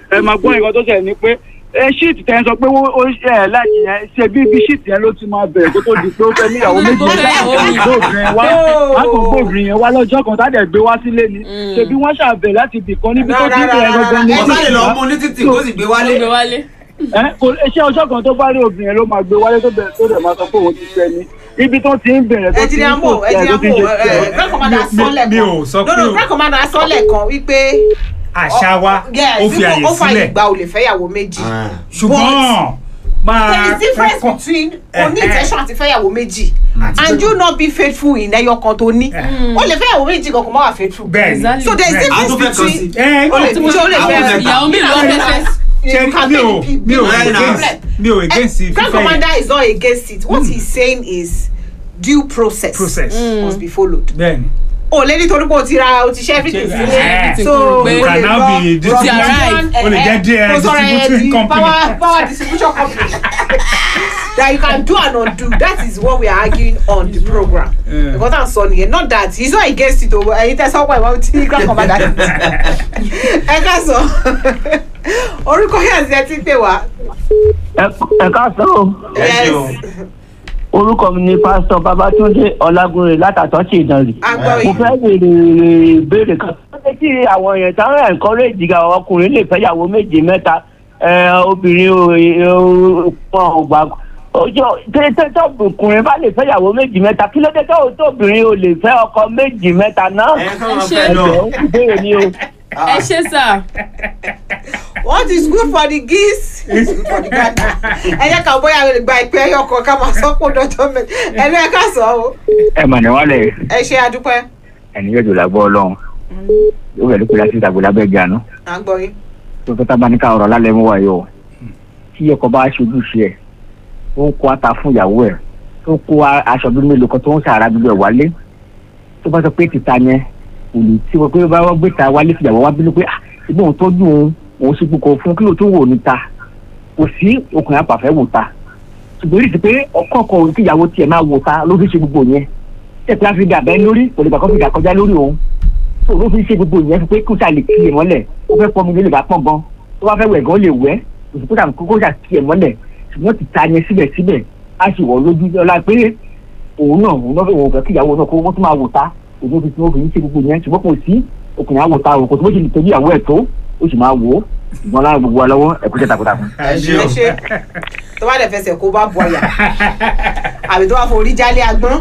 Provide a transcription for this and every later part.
ẹ máa gbọ́ nǹkan tó ṣẹlẹ̀ ni pé ẹ ṣíìtì tẹ́ ń sọ pé ó ó ṣe ẹ̀ láti yẹn ṣe bí ibi ṣíìtì yẹn ló ti máa bẹ̀rẹ̀ kó tó di pé ó fẹ́ níyàwó méjì Tó fẹ́ ìyàwó mi. gbóbìnrin wá á kò gbóbìnrin yẹn wá lọ́jọ́ kan tá dẹ̀ gbé wá sílé ni ṣe bí wọ́n ṣàbẹ̀ láti ibì kan níbi tó dín ìrìn gangan ní ẹ bá lè lọ mú ní títì kó sì gbé ó wálé. gbé wálé. ẹ kò iṣẹ́ ọjọ́ kan tó bá rí obìnrin yẹn ló máa gbé wálé tó bẹ̀rẹ̀ tó dẹ̀ máa sọ pé òun ti fẹ́ ni ibi tó ti ń bẹ̀rẹ̀ tó ti ń ẹjìnìá kò mò tẹ̀ tó ẹjìnìá ti mò ń ṣe tiẹ̀. grand commander mi- sọ́lẹ̀ mi kan ò sọ pé no no o- grand commander sọ́lẹ̀ kan wípé àṣà wa yes, ó fi àyè ó fàyè sílẹ̀ gba olè fẹ́yàwó méjì ṣùgbọ́n máa there is difference kọ́- between Eh, oní eh. intention àti fẹ́yàwó méjì and you not be faithful in ẹyọ kan tó ní o lè fẹ́yàwó méjì kan kò má wà faithful bẹ́ẹ̀ ni Exactly. so there is Bẹ́ẹ̀. a tún difference fẹ́ kan between sí. ẹ o lè tí mo- tí o lè àwọn fẹ́ mẹ́ta. ìyàwó mélòó ló fẹ́ fẹ́. ṣe you can mi ò make mi ò Right now. against mi ò against grand fífẹ́ commander yẹn is not against it what he's saying is due process, process must be followed bẹ́ẹ̀ ni o lè nítorí pé o ti ra o ti ṣe everything Ṣe- sílé everything so kúrò pé o you can lè now lọ be run distributing arrive. o lè jẹ́ díẹ̀ Mo sọ̀rọ̀ ẹ̀ distributing di company power power distribution company that you can do and undo that is what we are arguing on the program Yeah. because i'm sorry nìyẹn not that he is not against it o ẹyin tẹ sọ pé ìwọ ti grand commander ẹ ká sọ orúkọ yẹn àti ẹ ti pè wá ẹ káàsán o ẹ ṣe o. orúkọ mi ni pásítọ babatunde ọlágúnrẹ látàtọ́sí ìdánrì agbọ́ mo yìí fẹ́ béèrè béèrè kan ó ṣe kí àwọn èèyàn táwọn encourage ga ọkùnrin lè fẹ́yàwó méje mẹ́ta ẹ, obìnrin ò wọn ò gbà ọjọ́ tẹ́tẹ́ ọkùnrin bá lè fẹ́yàwó méjì mẹ́ta kí ló dé tó tóbìnrin ò lè fẹ́ ọkọ méjì mẹ́ta náà ẹ kàn máa ṣe fẹ́ lọ. ẹ̀jẹ̀ ń béèrè ni o. ẹ ṣe sà. what is good for the geese is good for the gander ẹ jẹ́ ká bóyá a lè gba ìpè ẹyọ kan ká máa sọ pé dọ́jọ́ mẹ́ta ẹ ló ẹ ká sọ o ẹ mà ní wálẹ̀ ẹ ṣe adúpẹ́ ẹni yóò jò lágbọ́ ọlọ́run ó bẹ̀rẹ̀ pé láti ìtàgbọ́ lábẹ́ ìjànú à ń gbọ́ yín tó fẹ́ tábà ní ká ọ̀rọ̀ lálẹ́ mú wáyé o tí ọkọ bá ṣojú ṣe ẹ̀ tó ń kó ata fún ìyàwó ẹ̀ tó ń kó a- aṣọ bí mélòó kan tó ń sàrà gbogbo ẹ̀ wálé tó bá sọ pé títa yẹn kò lè tí wọ́n pé bá wọ́n gbé ta wálé fún ìyàwó wá bínú pé ah ṣùgbọ́n òun tọ́jú òun òun ṣe gbogbo fún kí ló tó wò níta kò sí ọkùnrin àpàfẹ́ wò ta ṣùgbọ́n èyí ti pé ọkọ ọkọ kí ìyàwó tiẹ̀ máa wò ta ló fi ṣe gbogbo yẹn tẹ̀pẹ́ á fi dà bẹ́ẹ̀ lórí kò lè gbà kó fi dà kọjá lórí òun tó ló fi ṣe gbogbo yẹn fi pé kó sà lè kí ẹ mọ́lẹ̀ ó fẹ́ pọ́n mi lè bá pọ́n gan tó bá fẹ́ wẹ̀ gan ó lè wẹ̀ òṣùpá sà kó sà kí ẹ mọ́lẹ̀ ṣùgbọ́n ti ta yẹn síbẹ̀síbẹ̀ á sì wọ̀ lójú ọlá pé òun náà òun náà fẹ́ wọ̀ fẹ́ kí ìyàwó náà kó wọ́n tún máa wò ta òun fi tí wọ́n fi ń ṣe gbogbo yẹn ṣùgbọ́n kò sí ọkùnrin àwò ta òkò tó bó ṣe lè tọ́jú ìyàwó ẹ̀ tó ó sì máa wò ó ṣùgbọ́n lára gbogbo wa lọ́wọ́ ẹ̀kú jẹ́ takuntakun. ẹ ṣe ẹ o. ṣe tó bá dẹ̀ fẹsẹ̀ kó bá bu àyà àbí tó bá forí jálé agbọ́n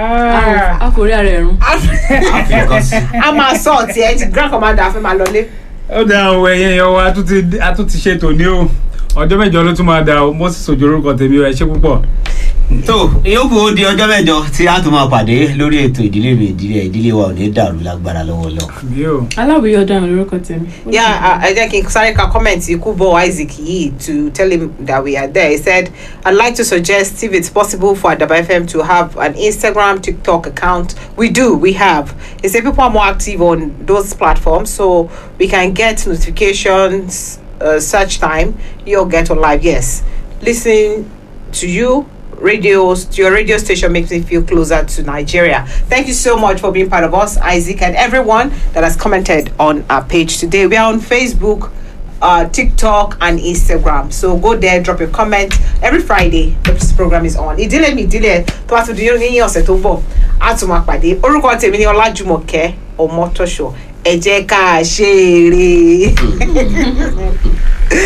a kò rí ara ẹ̀ rún. fi nǹkan sí. a máa sọ ọ̀tí ẹ ti grand commander fẹ́ máa lọlé. ó dá o ẹ̀yẹ yẹn wa a tún ti a tún ti ṣe tòní o ọjọ́ mẹ́jọ ló tún máa da o moses ojú orúkọ tèmi o ẹ ṣe púpọ̀. tó ìyókù ó di ọjọ́ mẹ́jọ tí a tún máa pàdé lórí ètò ìdílé mi ìdílé ìdílé wa ò ní dàrú lágbára lọ́wọ́ lọ. mi ò aláwìyí ọ̀daràn lórúkọ tèmi. Yeah, uh, ẹ jẹ́ kí n sáré ka comment Ikubo Isaac yìí to tell him that we are there. He said, I'd like to suggest if it's possible for Adaba FM to have an Instagram, TikTok account. We do, we have. He said people are more active on those platforms so we can get notifications uh, search time. You'll get on live. Yes. Listening to you radios to your radio station makes me feel closer to Nigeria. Thank you so much for being part of us, Isaac, and everyone that has commented on our page today. We are on Facebook, uh, TikTok, and Instagram. So go there, drop your comment. Every Friday, this program is on. Ìdílé mi ìdílé tó bá tún di ní ọ̀sẹ̀ tó bọ̀ á tún máa pàdé. Orúkọ tèmi ni Ọlájùmọ̀kẹ́ Ọmọtọ́ṣọ. Ẹ jẹ́ ká ṣe eré.